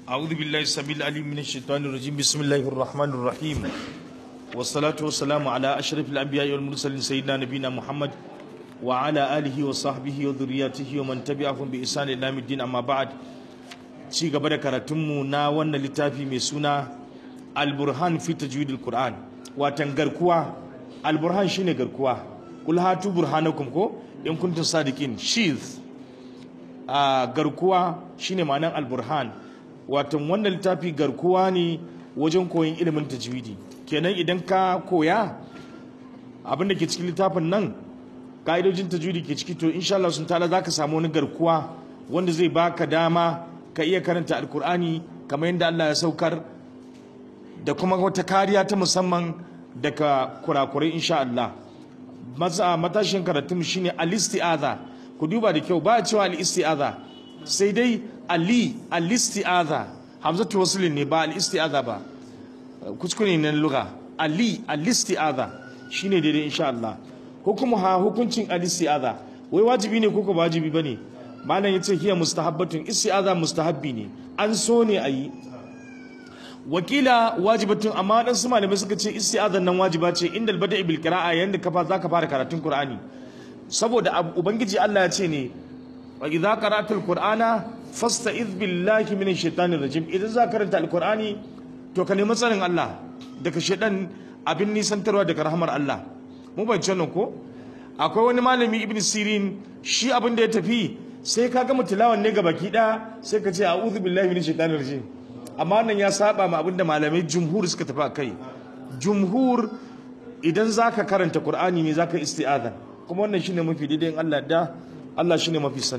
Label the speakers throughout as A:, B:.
A: أعوذ بالله السميع العليم من الشيطان الرجيم بسم الله الرحمن الرحيم والصلاة والسلام على أشرف الأنبياء والمرسلين سيدنا نبينا محمد وعلى آله وصحبه وذرياته ومن تبعهم بإحسان إلى يوم الدين أما بعد ci gaba da karatunmu na wannan littafi mai suna alburhan fi tajwidil qur'an watan garkuwa alburhan shine garkuwa kul hatu burhanakum ko in kuntum sadiqin sheath a garkuwa shine ma'anar alburhan watan wannan littafi garkuwa ne wajen koyon ilimin tajwidi kenan idan ka koya abin da ke cikin littafin nan ka'idojin tajwidi ke ciki to insha Allah sun ta'ala zaka samu wani garkuwa wanda zai baka dama ka iya karanta alkur'ani kamar yadda Allah ya saukar da kuma wata kariya ta musamman daga kurakurai insha Allah matashin karatun shine al-isti'aza ku duba da kyau ba a cewa al-isti'aza sai dai ali al-isti'aza hamzatu waslin ne ba al-isti'aza ba kuskure ne lugha ali al-isti'aza shine daidai insha Allah hukumu ha hukuncin al-isti'aza wai wajibi ne ko ko wajibi bane malam yace hiya mustahabbatun isti'aza mustahabbi ne an so ne ayi wakila wajibatun amma dan su malamai suka ce isti'azan nan wajiba ce inda albada bil qira'a yanda ka zaka fara karatun qur'ani saboda ubangiji Allah ya ce ne wa idza qara'atul qur'ana fasta'iz billahi minash shaitanir rajim idan za karanta alqur'ani to ka nemi tsarin Allah daga shaitan abin nisantarwa daga rahmar Allah mu ban nan ko akwai wani malami ibn sirin shi abin da ya tafi sai ka gama tilawan ne baki ɗaya sai ka ce a'udhu billahi minash shaitanir rajim amma nan ya saba ma abinda malamai jumhur suka tafi kai jumhur idan zaka karanta qur'ani ne zaka isti'aza kuma wannan shine mafi daidai in Allah da Allah shine mafi sani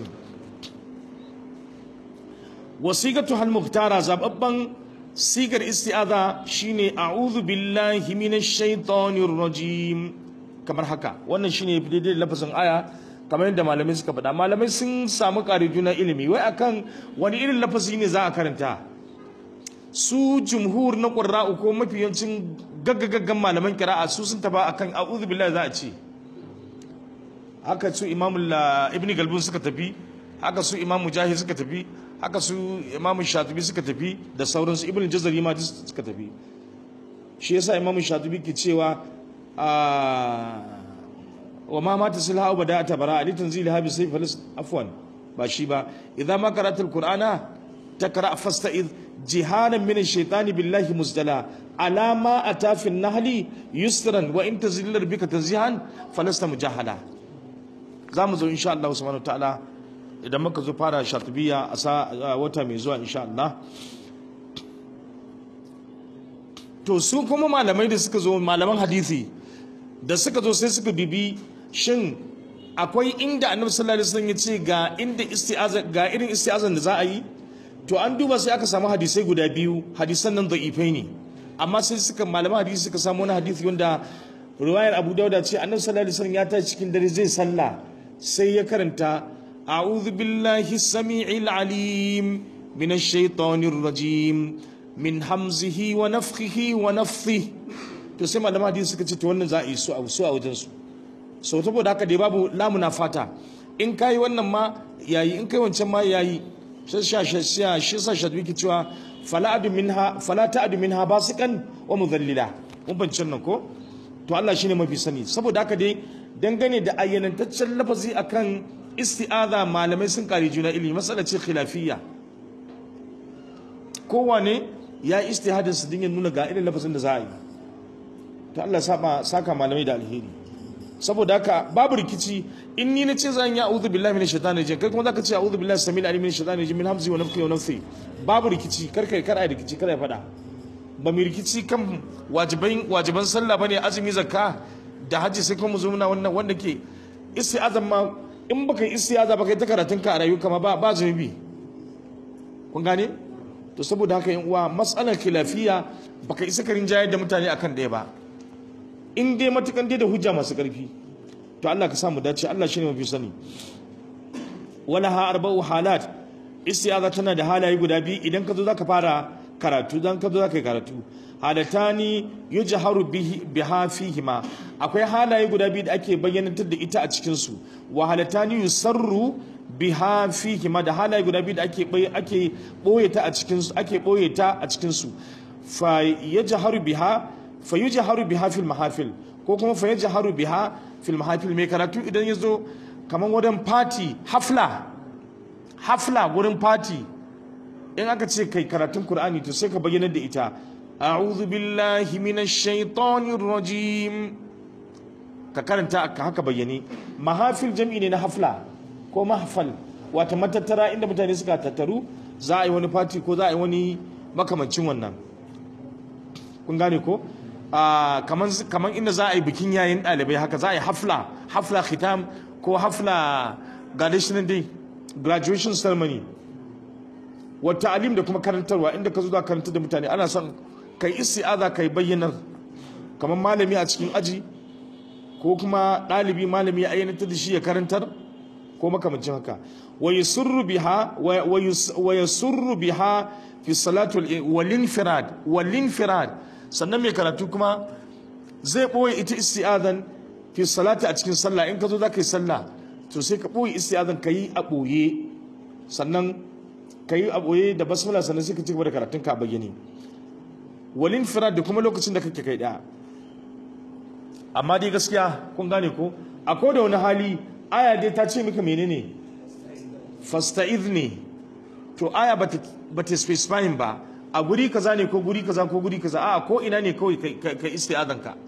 A: wasigatu hal muhtara zababban sigar isti'aza shine a'udhu billahi minash shaitanir rajim kamar haka wannan shine daidai lafazin aya kamar yadda malamai suka faɗa malamai sun samu ƙari juna ilimi wai akan wani irin lafazi ne za a karanta su jumhur na ƙurra'u ko mafi yancin gaggagaggan malaman kira'a su sun taba akan a'udhu billahi za a ce haka su imamul ibn galbun suka tafi haka su imam mujahid suka tafi haka su imam shatibi suka tafi da sauransu ibn jazari ma suka tafi shi yasa imam shatibi ke cewa wa ma mata silha ba da ta bara ali tanzili ha bi sayf falis afwan ba shi ba idza ma qara'ta alqur'ana takra fasta'id jihanan min ash-shaytani billahi muzdala ala ma ata fi an-nahli yusran wa in tazillar bika tanzihan falasta mujahala zamu zo insha Allah subhanahu wa ta'ala idan muka zo fara shatibiya a wata mai zuwa insha Allah to su kuma malamai da suka zo malaman hadisi da suka zo sai suka bibi shin akwai inda annabi sallallahu alaihi wasallam ya ce ga inda isti'aza ga irin isti'azan da za a yi to an duba sai aka samu hadisai guda biyu hadisan nan da'ifai ne amma sai suka malaman hadisi suka samu wani hadisi wanda riwayar Abu Dawud ce annabi sallallahu alaihi wasallam ya tashi cikin dare zai sallah sai ya karanta a'udhu billahi samii'il alim minash shaitanir rajim min hamzihi wa nafthihi wa nafthihi to sai malaman hadisi suka ce to wannan za a yi su a su a wajen su sau saboda haka dai babu lamuna fata in kai wannan ma yayi in kai wancan ma yayi sai sha sha shi sa shadwi ki cewa fala adu minha fala ta'du minha basikan wa mudhallila mun bancin nan ko to Allah shine mafi sani saboda haka dai dangane da ayyanantaccen lafazi akan isti'aza malamai sun kare juna ilimi masala ce khilafiyya kowane ya istihadin su dinga nuna ga irin lafazin da za a yi to Allah saba saka malamai da alheri saboda haka babu rikici in ni nace zan yi a'udhu billahi minash shaitani rajim kai kuma zaka ce a'udhu billahi samil alim minash shaitani rajim min hamzi wa nafthi wa nafthi babu rikici kar kai kar ai rikici kar ai fada ba mu rikici kan wajiban wajiban sallah bane azumi zakka da haji sai kuma zo muna wannan wanda ke isti'azan ma in baka yi isti'aza baka yi ta karatun ka a rayuwa ma ba ba zunubi kun gane to saboda haka yan uwa matsalar khilafiya baka isa karin jayar da mutane akan ɗaya ba in dai matukan dai da hujja masu ƙarfi to Allah ka samu dace Allah shine mafi sani wala ha arba'u halat istiaza tana da halaye guda biyu idan ka zo zaka fara karatu dan ka zo za ka yi karatu halatani yujharu bihi biha fihima akwai halaye guda biyu da ake bayyanantar da ita a cikin su wa halatani yusarru biha fihima da halaye guda biyu da ake ake boye ta a cikin su ake boye ta a cikin su fa yajharu biha fa yujharu biha fil mahafil ko kuma fa yajharu biha fil mahafil mai karatu idan yazo kaman wajen party hafla hafla wurin party in aka ce kai karatun Qur'ani to sai ka bayyana da ita a'udhu billahi minash shaitanir rajim ka karanta ka haka bayyane mahafil jam'i ne na hafla ko mahfal wata matattara inda mutane suka tattaru za a yi wani party ko za a yi wani makamancin wannan kun gane ko kaman kaman inda za a yi bikin yayin ɗalibai haka za a yi hafla hafla khitam ko hafla graduation day graduation ceremony wa ta'alim da kuma karantarwa inda ka zo da karantar da mutane ana son kai isti'aza kai bayyanar kamar malami a cikin aji ko kuma ɗalibi malami ya ayyana da shi ya karantar ko makamancin haka wa yusurru biha wa yusurru biha fi salatu wal infirad wal infirad sannan mai karatu kuma zai boye ita isti'azan fi salati a cikin sallah in ka zo za ka yi sallah to sai ka boye isti'azan ka yi a boye sannan ka yi a boye da basmala sannan sai ka ci gaba da karatun ka a bayyane walin firar da kuma lokacin da kake kai daya amma dai gaskiya kun gane ko a da wani hali aya dai ta ce maka menene fasta'iz ne to aya ba ta specifying ba a guri kaza ne ko guri kaza ko guri kaza a ko ina ne kawai ka isti'azan ka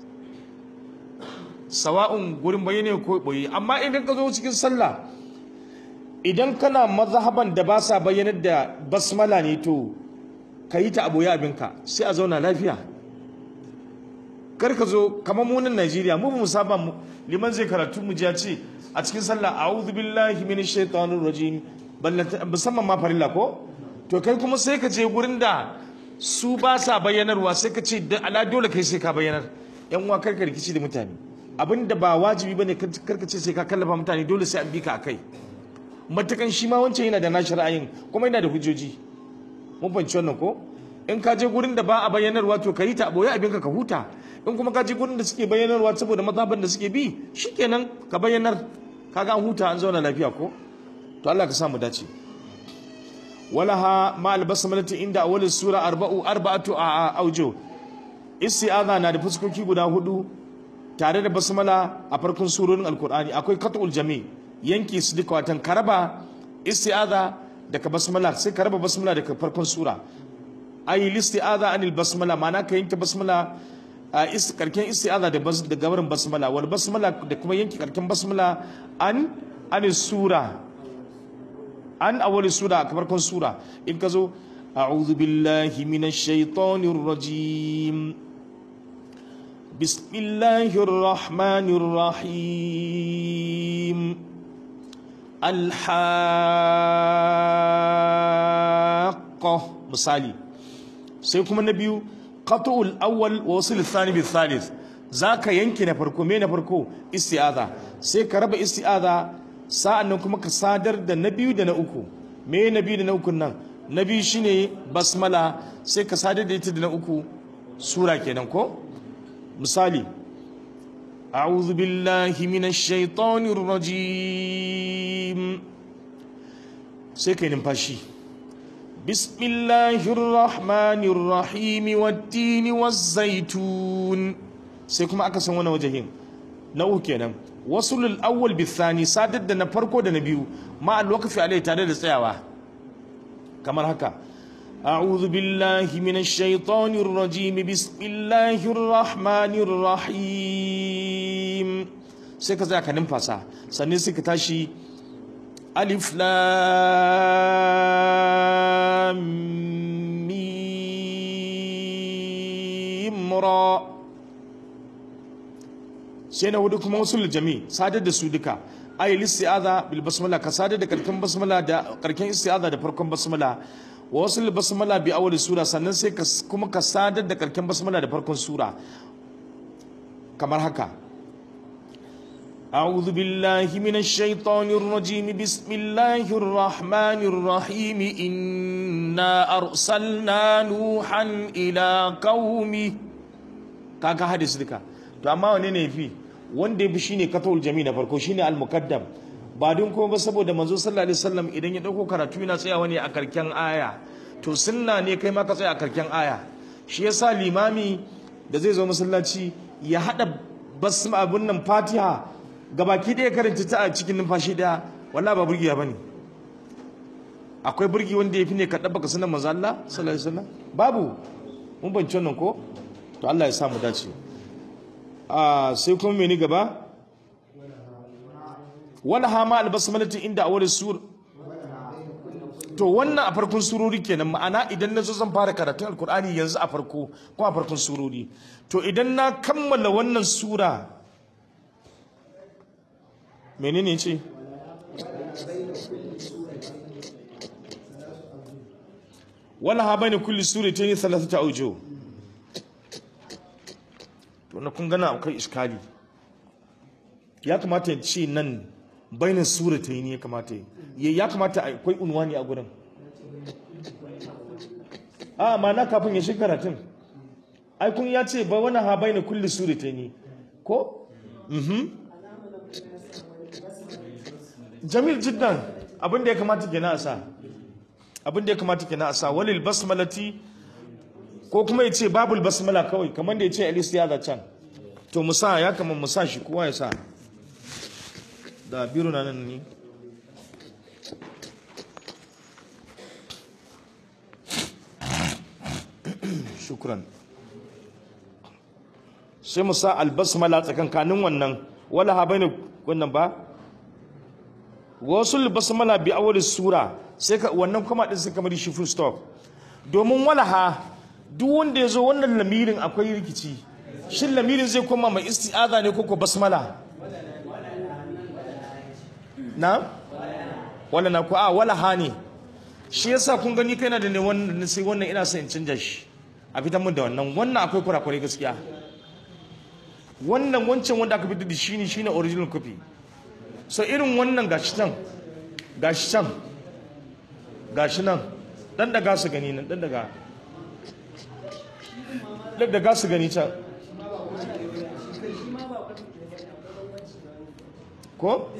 A: sawa'un gurin bayyane ko boye amma idan ka zo cikin sallah idan kana mazhaban da ba sa bayyanar da basmala ne to ka yi ta a boye abinka sai a zauna lafiya kar ka zo kamar munin Najeriya mu mu saba mu liman zai karatu mu ya ce a cikin sallah a'udhu billahi minash shaitanir rajim musamman ma farilla ko to kai kuma sai ka je gurin da su ba sa bayyanarwa sai ka ce ala dole kai sai ka bayyanar yan uwa kar ka rikici da mutane abinda ba wajibi bane kar ka ce sai ka kallafa mutane dole sai an bi ka akai matakan shi ma wancan yana da nashi ra'ayin kuma yana da hujjoji mun fahimci wannan ko in ka je gurin da ba a bayyanarwa to ka yi ta a boye abinka ka huta in kuma ka je gurin da suke bayyanarwa saboda mazhaban da suke bi shikenan ka bayyanar kaga an huta an zauna lafiya ko to Allah ka sa mu dace walaha ma albasmalati inda awwal sura arba'u arba'atu aujo isti'aza na da fuskoki guda hudu tare da basmala a farkon surorin alkur'ani akwai qat'ul jami yanki su duka watan karaba isti'aza daga basmala sai ka raba basmala daga farkon sura ayi listi'aza anil basmala ma'ana ka yanke basmala a karken isti'aza da da gabarin basmala wal basmala da kuma yanke karken basmala an anil sura an awwal sura a farkon sura in ka zo a'udhu billahi minash shaitanir rajim bismillahir rahmanir rahim alhaƙa misali sai kuma na biyu qat'ul awwal wa wasl athani bil thalith zaka yanke na farko me na farko isti'aza sai ka raba isti'aza sa'annan kuma ka sadar da na biyu da na uku me na biyu da na uku nan na biyu shine basmala sai ka sadar da ita da na uku sura kenan ko misali أعوذ بالله من الشيطان الرجيم سيكين نمفاشي بسم الله الرحمن الرحيم والتين والزيتون سيكما أكسن وانا وجهين نوه كينا وصل الأول بالثاني سادد دنا فرقو دنا بيو مع الوقف عليه تعالى سيوا كما هكا أعوذ بالله من الشيطان الرجيم بسم الله الرحمن الرحيم sai ka tsaya ka numfasa sannan sai ka tashi alif lam mim ra sai na hudu kuma wasu jami sadar da su duka ayi isti'aza bil basmala ka sadar da karkan basmala da karkan isti'aza da farkon basmala wa wasu basmala bi awwal sura sannan sai ka kuma ka sadar da karken basmala da farkon sura kamar haka أعوذ بالله من الشيطان الرجيم بسم الله الرحمن الرحيم إنا أرسلنا نوحا إلى قومه kaga hadis duka to amma wane ne fi wanda ya fi shine katawul jami na farko shine al-muqaddam ba don kuma ba saboda manzo sallallahu alaihi wasallam idan ya dauko karatu yana tsayawa ne a karken aya to sunna ne kai ma ka tsaya a karken aya shi yasa limami da zai zo masallaci ya hada basma abun nan fatiha gabaki ɗaya karanta ta a cikin numfashi ɗaya wallahi ba burgiya bane akwai burgi wanda ya fi ne ka ɗabba ka sunan manzo Allah sallallahu alaihi wasallam babu mun bance wannan ko to Allah ya sa mu dace a sai kuma meni gaba wala hama albasmalati inda awwal sur to wannan a farkon surori kenan ma'ana idan na zo zan fara karatun alkur'ani yanzu a farko ko a farkon surori to idan na kammala wannan sura menene ce wala ha bayna kulli suratayn thalathatu awjuh to na kun gana akwai iskali ya kamata ya ce nan bainan suratayn ya kamata ya ya kamata akwai unwani a gurin a ma na kafin ya shiga karatun ai kun ya ce ba wani ha bayna kulli suratayn ko mhm jamil jiddan abin da ya kamata kenan a sa abin da ya kamata kenan a sa walil basmalati ko kuma ya ce babul basmala kawai kamar da ya ce alis ya can to musa ya kama musa shi kowa ya sa da biro na nan ne shukran sai musa albasmala tsakankanin wannan wala ha bai wannan ba wasu basmala bi awwal sura sai ka wannan kuma din sai kamar shi full stop domin walaha duk wanda yazo wannan lamirin akwai rikici shin lamirin zai koma mai isti'aza ne ko ko basmala na wala na ko a walaha ne shi yasa kun gani kai na da ne wannan sai wannan ina son in canja shi a fitan mun da wannan wannan akwai kurakurai gaskiya wannan wancan wanda aka fitar da shi ne shine original copy so irin wannan gashi can gashi can gashi nan dan daga su gani nan dan daga dan daga su gani can ko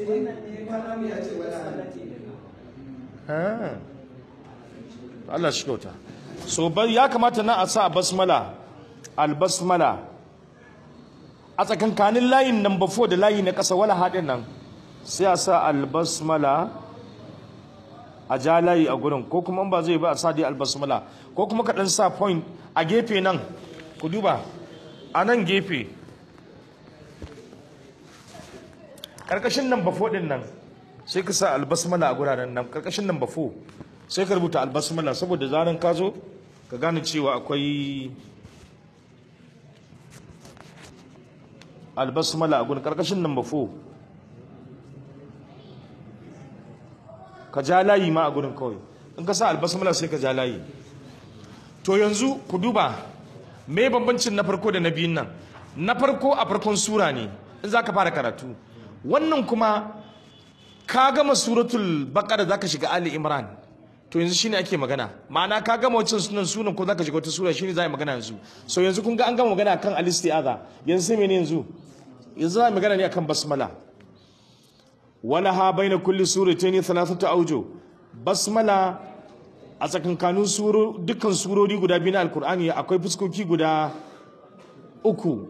A: ha Allah shi kyauta so ya kamata na a sa basmala albasmala a tsakankanin layin nan bafo da layi na ƙasa wala haɗin nan sai a sa albasmala a ja layi a gurin ko kuma ba zai ba a sa dai albasmala ko kuma ka ɗan sa point a gefe nan ku duba a nan gefe ƙarƙashin nan bafo ɗin nan sai ka sa albasmala a guraren nan ƙarƙashin nan bafo sai ka rubuta albasmala saboda zanen ka zo ka gane cewa akwai albasmala a gurin ƙarƙashin nan bafo ka ja layi ma a gurin kawai in ka sa albasmala sai ka ja layi to yanzu ku duba me bambancin na farko da na biyun nan na farko a farkon sura ne in za ka fara karatu wannan kuma ka gama suratul baqara za ka shiga ali imran to yanzu shine ake magana ma'ana ka gama wancan sunan sunan ko za ka shiga wata sura shine za a yi magana yanzu so yanzu kun ga an gama magana kan alistiaza yanzu sai mene yanzu yanzu za a yi magana ne akan basmala walaha baina kulli suratayn thalathatu awju basmala a tsakankanin suro dukkan surori guda biyu na alkur'ani akwai fuskoki guda uku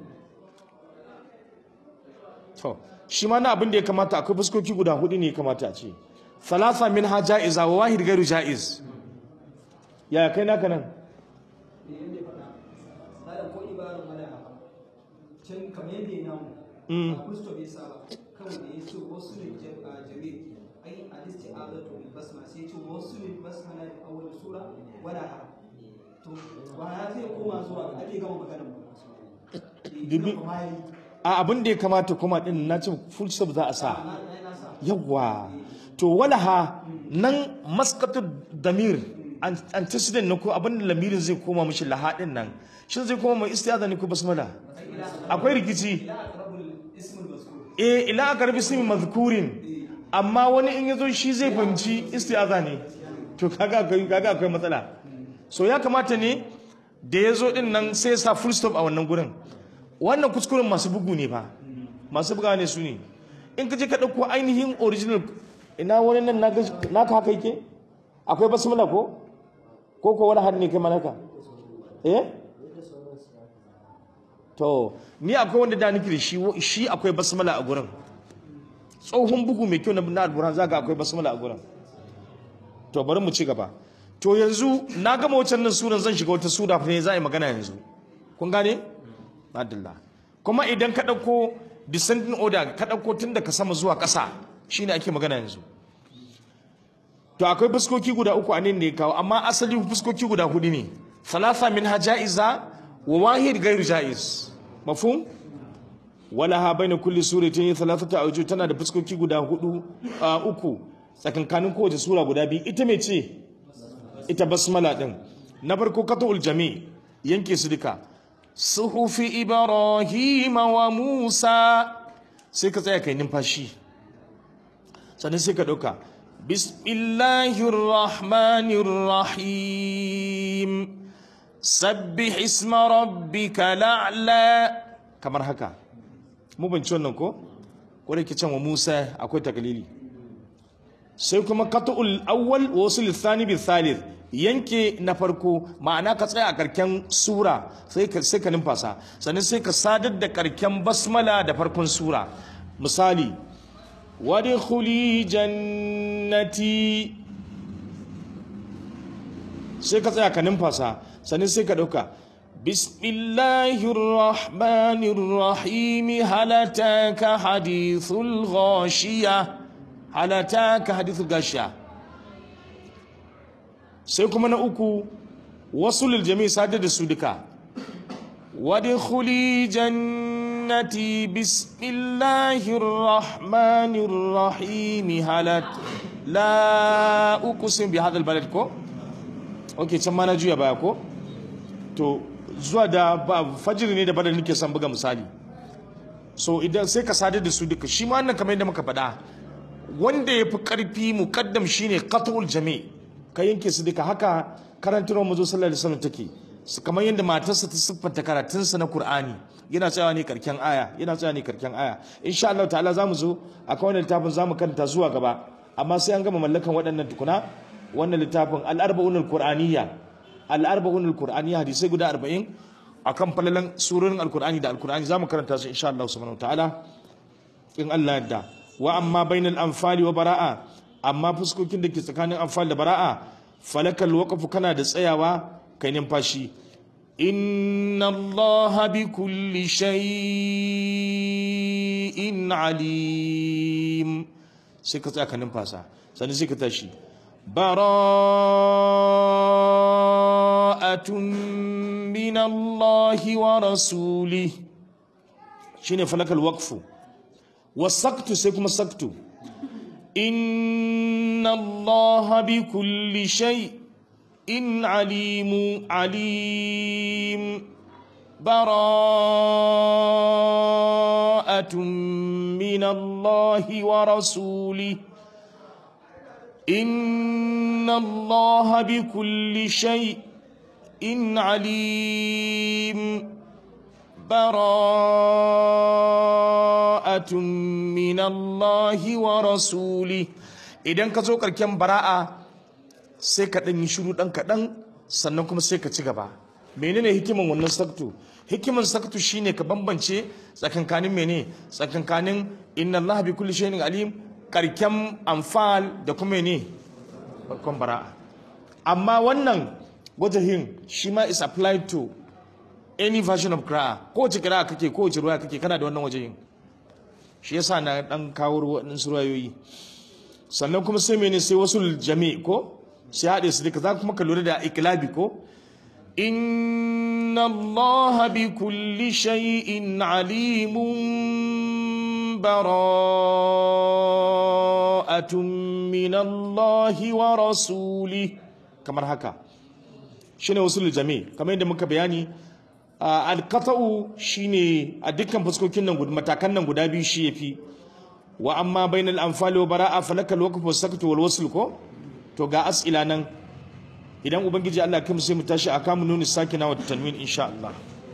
A: to shi ma na abin da ya kamata akwai fuskoki guda hudu ne ya kamata a ce thalatha min ha ja'iza wa wahid gairu ja'iz ya kai naka nan
B: ko ibarar malaha can kamar yadda ya namu a kusto bai saba kawai da ya ce wasu ne jami'i ai a listi azatu bil basma sai ce wasu ne basma na awwal sura wala ha to ba ya zai koma zuwa ga ake gama maganar ba
A: Dubi- a abin da ya kamata kuma din na ce full stop za a sa yawa to walaha nan maskatu damir an- antecedent na ko abin da lamirin zai koma mishi lahadin nan shin zai koma mai istiyaza ne ko basmala akwai rikici
B: ila aqrabul ismul mazkur
A: eh ila aka rabi simi mazkurin amma wani in yazo shi zai fahimci isti'aza ne to kaga akwai kaga akwai matsala so ya kamata ne da yazo din nan sai ya sa full stop a wannan gurin wannan kuskuren masu bugu ne fa masu buga ne su ne in ka je ka dauko ainihin original ina wani nan naka naka haka yake akwai basmala ko ko ko wani hannu ne kai malaka eh to ni akwai wanda da nake da shi shi akwai basmala a gurin tsohon bugu mai kyau na alburhan zaga akwai basmala a gurin to bari mu ci gaba to yanzu na gama wancan nan suran zan shiga wata sura ne za a yi magana yanzu kun gane adalla kuma idan ka ɗauko descending order ka ɗauko tun daga sama zuwa ƙasa shine ake magana yanzu to akwai fuskoki guda uku a nan ne kawo amma asali fuskoki guda hudu ne thalatha min hajaiza wa wahid gairu jaiz mafhum wala ha baina kulli suratin thalathatu awjuh tana da fuskoki guda hudu uku tsakankanin kowace sura guda biyu ita me ce ita basmala din na farko katul jami yanke su duka suhufi ibrahim wa musa sai ka tsaya kai numfashi sannan sai ka dauka bismillahir rahmanir rahim sabbih isma rabbika la'la kamar haka mu ban ci wannan ko ko da can wa Musa akwai takalili sai kuma qat'ul awwal wa wasul thani bil thalith yanke na farko ma'ana ka tsaya a karken sura sai ka sai ka numfasa sannan sai ka sadar da karken basmala da farkon sura misali wadkhuli jannati sai ka tsaya ka numfasa sannan sai ka dauka bismillahir rahmanir rahim halataka hadithul ghashiya halataka hadithul ghashiya sai kuma na uku wasu liljami sadar da su duka wadkhuli jannati bismillahir rahmanir rahim halat la uqsim bi hadha albalad ko ok can ma na juya baya ko to zuwa da ba fajiri ne da badar nake son buga misali so idan sai ka sadar da su duka shi ma wannan kamar yadda muka faɗa wanda ya fi ƙarfi muƙaddam shine qatul jami ka yanke su duka haka karantarwar mazo sallallahu alaihi wasallam take kamar yadda matarsa ta siffanta karatunsa na Qur'ani yana tsayawa ne karken aya yana tsayawa ne karken aya insha Allah ta'ala zamu zo akan wannan littafin zamu karanta zuwa gaba amma sai an gama mallakan waɗannan tukuna wannan littafin al-arba'unul qur'aniyya al-arba'unul qur'aniyya hadisai guda 40 akan falalan surorin al-qur'ani da al-qur'ani zamu karanta su insha Allah subhanahu ta'ala in Allah yadda wa amma bainal anfali wa bara'a amma fuskokin da ke tsakanin anfal da bara'a falakal waqfu kana da tsayawa kai numfashi inna allaha bi kulli shay'in alim sai ka tsaya ka numfasa sannan sai ka tashi bara'atun min allahi wa rasulih shine falakal waqfu wasaktu sai kuma saktu inna allaha bi kulli shay'in alimu alim bara'atun min allahi wa rasulih inna allaha bi kulli shay'in alim bara'atun min Allahi wa rasuli idan ka zo karken bara'a sai ka ɗan yi shiru ɗan kaɗan sannan kuma sai ka ci gaba menene hikiman wannan saktu hikiman saktu shine ka bambance tsakankanin mene tsakankanin inna Allah bi kulli shay'in alim karken amfal da kuma mene farkon bara'a amma wannan wajahin shi ma is applied to any version of qira'a ko wace qira'a kake ko wace ruwaya kake kana da wannan wajen shi yasa na dan kawo waɗannan ruwayoyi sannan kuma sai mene sai wasu jami ko sai haɗe su duka za kuma ka lura da iklabi ko inna allaha bi kulli shay'in alimun bara'atun min allahi wa rasuli kamar haka shine wasu jami kamar yadda muka bayani alqata'u shine a dukkan fuskokin nan guda matakan nan guda biyu shi yafi wa amma bainal anfali wa bara'a falaka alwaqf was sakatu wal wasl ko to ga as'ila nan idan ubangiji Allah kai mu sai mu tashi akamu nuni sakina wa tanwin insha Allah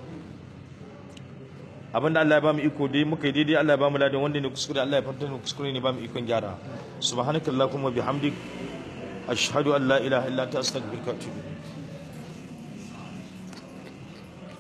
A: abinda Allah ya bamu iko dai muka yi daidai Allah ya bamu ladan wanda ne kuskure Allah ya fanta ne kuskure ne bamu ikon gyara subhanakallahumma bihamdik ashhadu an la ilaha illa anta astaghfiruka wa atubu